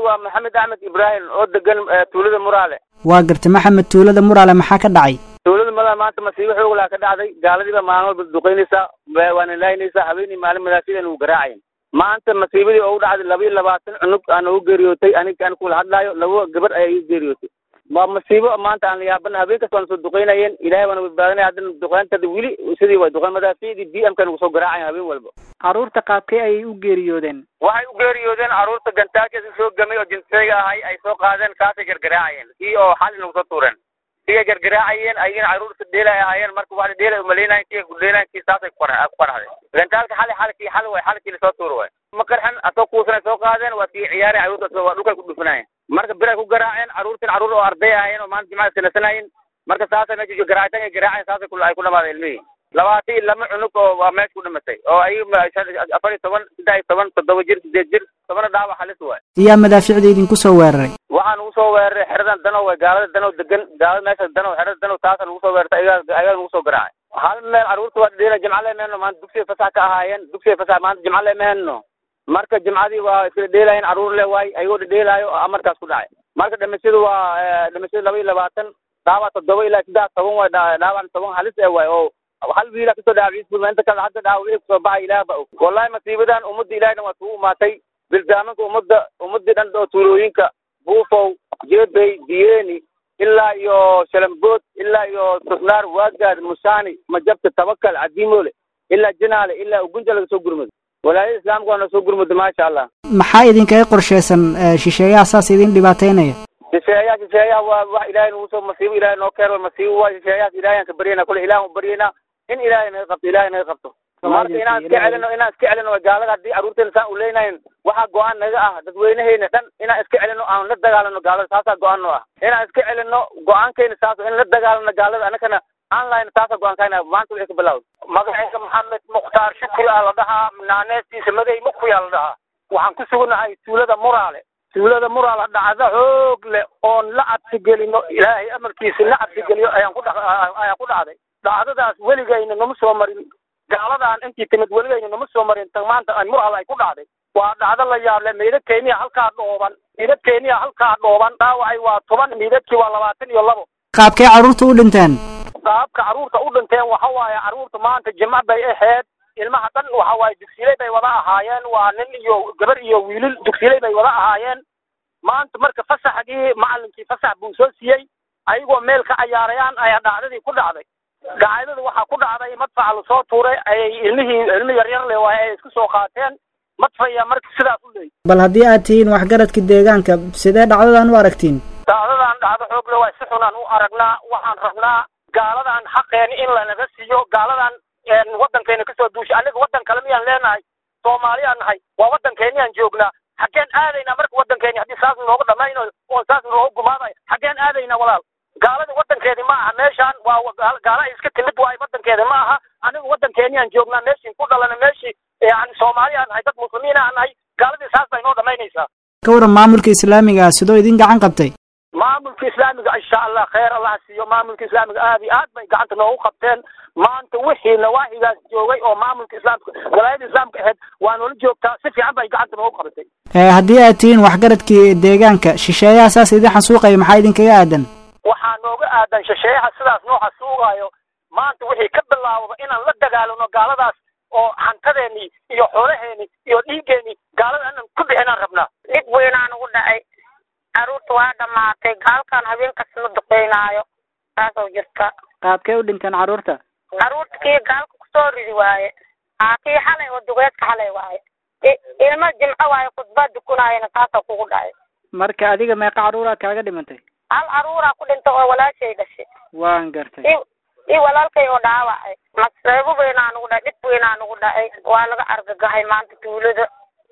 magacaygu waa maxamed axmed ibraahim oo degan tuulada muraale waa gartay maxamed tuulada muraale maxaa ka dhacay tuulada muraale maanta masiibo xoog laa ka dhacday gaaladiiba maalin walba duqaynaysaa waana laaynaysaa habeenii maalin madaafida nagu garaacayan maanta masiibadii oo u dhacday laba iyo labaatan cunug aan ugu geeriyootay aniga aan kula hadlaayo laba gabar ayaa igu geeriyootay waa masiibo maanta aan la yaabana habeen kasta waana soo duqaynayeen ilahay waana badbaadinaya haddana duqayntada weli sidii way duqayn madaaficdii b m ka nagu soo garaacayan habeen walba carruurta qaabkee ayay u geeriyoodeen waxay u geeriyoodeen carruurta gantaajasi soo gamay oo jinsayga ahay ay soo qaadeen kaasay gargaraacayeen kii oo xali nagu soo tuureen kii gargaraacayeen ayagana carruurta dheelay ahaayeen marka waa dheelay umaleynayen kii kudheelayen kii saasay ku qaraxday gantaalka xali xali kii xali way xali kii lasoo tuur way ma qarxan asoo kuusanay soo qaadeen waa kii ciyaareen carruurta waa dhulkay ku dhufanayeen marka bir ay ku garaaceen carruurtin carruur oo arday ahaayeen oo maanta jimcada sanasanayeen marka saasay meesha garaacitaan ay garaaceen saasay ku ay ku dhamaadeen ilmihii labaatan iyo lama cunug oo waa meesha ku dhimatay oo ayaga afar iyo toban saddex iyo toban toddoba jir sideed jir tobana dhaawac halis waay yaa madaaficda idinku soo weeraray waxaa nagu soo weeraray xeradan danow way gaalada danow degan gaalada meesha danow xerada danow taasa nagu soo weerartay ayagaa ayagaa nagu soo garaacay hal meel carruurta waa dheela jimca leemeheno maanta dugsiga fasax ka ahaayeen dugsiga fasax maanta jimca leemeheno marka jimcadii waa isla dheelaayeen carruur le waay ayagoo dhedheelaayo amarkaas ku dhacay marka dhimashadu waa dhimashadu laba iyo labaatan dhaawac toddoba ilaa saddex toban waay dhaawac toban halis ee waay oo hal wiila kasoo dhaawaciis inta kale hadda dhaawac wixii kusoo baxay ilaah ba og wallahi masiibadan ummadda ilahay dhan waa kugu imaatay bildaamanka ummadda ummadii dhan oo tuulooyinka buufow jeebey diyeeni ilaa iyo shalambood ilaa iyo sosnaar waagaad musaani majabta tabakal cadiimoole ilaa jinaale ilaa ugunja laga soo gurmado walaayada islaamka waa na soo gurmado maasha allah maxaa idinkaga qorshaysan shisheeyaha saas idin dhibaataynaya shisheeyaha shisheeyaha waa wax ilaahay nagu soo masiibo ilahay noo keeno masiibo waa shisheeyahaas ilahay aan ka baryayna kule ilaah u baryaynaa in ilaahay naga qabto ilaahay naga qabto marka inaan iska celino inaan iska celino gaalada haddii carruurteena saan uleynayn waxaa go-aan naga ah dadweyneheyna dhan inaan iska celino aan la dagaalano gaalada taasaa go-aan noo ah inaan iska celino go-aankeyna saas in la dagaalano gaalada anakana aan lahayna taasaa go-aankayna maanta wixii ka bilawda magacayga maxamed mukhtaar shukri aa la dhahaa naaneestiisa magay mukuyaa la dhahaa waxaan ku sugnahay tuulada muraale tuulada muraale dhacdo xoog leh oon la cabsigelino ilaahay amarkiisa la cabsigeliyo ayaan ku dha ayaan ku dhacday dhacdadaas weligayna nama soo marin gaaladan intii timid weligayna nama soo marin tan maanta ay muraale ay ku dhacday waa dhacdo la yaable meydad kenya halkaa dhooban meydad kenya halkaa dhooban dhaawacay waa toban meydadkii waa labaatan iyo labo qaabkay carruurta u dhinteen qaabka carruurta u dhinteen waxa waaye carruurta maanta jimca bay ahayd ilmaha dhan waxa waaye dugsiley bay wada ahaayeen waa nin iyo gabar iyo wiilil dugsiley bay wada ahaayeen maanta marka fasaxgii macalinkii fasax buu soo siiyey ayagoo meel ka cayaarayaan ayaa dhacdadii ku dhacday gacaydada waxaa ku dhacday madfaca lasoo tuuray ayay ilmihii ilmi yaryar le waaye ay isku soo qaateen madfaya marka sidaas u leeyay bal haddii aad tihiin waxgaradka deegaanka sidee dhacdadan u aragtiin dhacdadan dhacdo xoog le waay si xunaan u aragnaa waxaan rabnaa gaaladan xaqeeni in lanaga siiyo gaaladan waddankeena kasoo duushay aniga waddan kale miyaan leenahay soomaaliyaan nahay waa waddankeeniaan joognaa xaggeen aadaynaa marka waddankeeni haddii saas nooga dhamayno oon saas nooga gumaadayo xaggeen aadaynaa walaal gaalada waddankeedi ma aha meeshaan waa gaala ay iska timid waay waddankeedi ma aha aniga waddankeeniaan joognaa meeshii ku dhalana meeshii yani soomaaliyaan nahay dad muslimiin aan nahay gaaladii saas bay noo dhamaynaysaa ka waran maamulka islaamiga ah sidoo idin gacan qabtay maamulka islaamiga insha allah khayr allah siiyo maamulka islaamiga aad iyo aad bay gacanta noogu qabteen maanta wixii nawaaxigaas joogay oo maamulka islaamka walaayada islaamka ahayd waa noola joogtaa si fiican bay gacanta noogu qabatay haddii aad tihiin waxgaradkii deegaanka shisheeyaha saas idin xasuuqaya maxaa idinkaga aadan waxaa nooga aadan shisheeyaha sidaas noo xasuuqaayo maanta wixii ka bilaawaba inaan la dagaalano gaaladaas oo hantadeeni iyo xoolaheeni iyo dhiiggeeni gaalada inaan ku bixinaan rabnaa dhib weynaan ugu dhacay carruurta waa dhammaatay gaalkan habeenkas la duqeynaayo saasoo jirta qaabkee u dhinteen carruurta carruurta kii gaalka kusoo ridi waaye aa kii xalay oo dugeedka xalay waaye ilmo jimco waaye khudbaa dukunaayana saasoo kugu dhacay marka adiga meeqa carruuraa kaaga dhimantay hal carruuraa ku dhinta oo walaashay dhashay waan gartay i walaalkay oo dhaawacay masreebo weynaa nugu dhacay dhib weynaa nugu dhacay waa laga argagahay maanta tuulada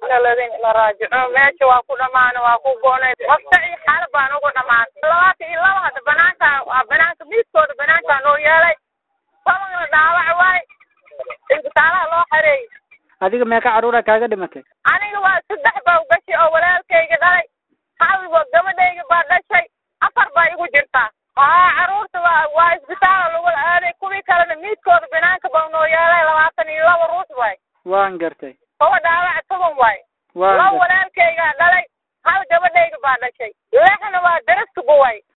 la raajico meesha waa ku dhamaana waa ku goonay waftaci xaala baan ugu dhamaan labaatan iyo laba hadda banaanka banaanka miiskooda banaankaa noo yeelay sabagna dhaawac waay isbitaalaha loo xareeyey adiga meeqa carruuraa kaaga dhimatay aniga waa saddex baa ugashay oo walaalkayga dhalay hawigoo gabadhayga baa dhashay afar baa igu jirtaa haa carruurta waa waa isbitaala lagu aaday kuwii kalena miidkooda banaanka baa noo yeelay labaatan iyo laba ruux waay waan gartay kuwa dhaawac toban waay waan laba gartay walaalkaygaa dhalay hal gabadhay dhashay lixna waa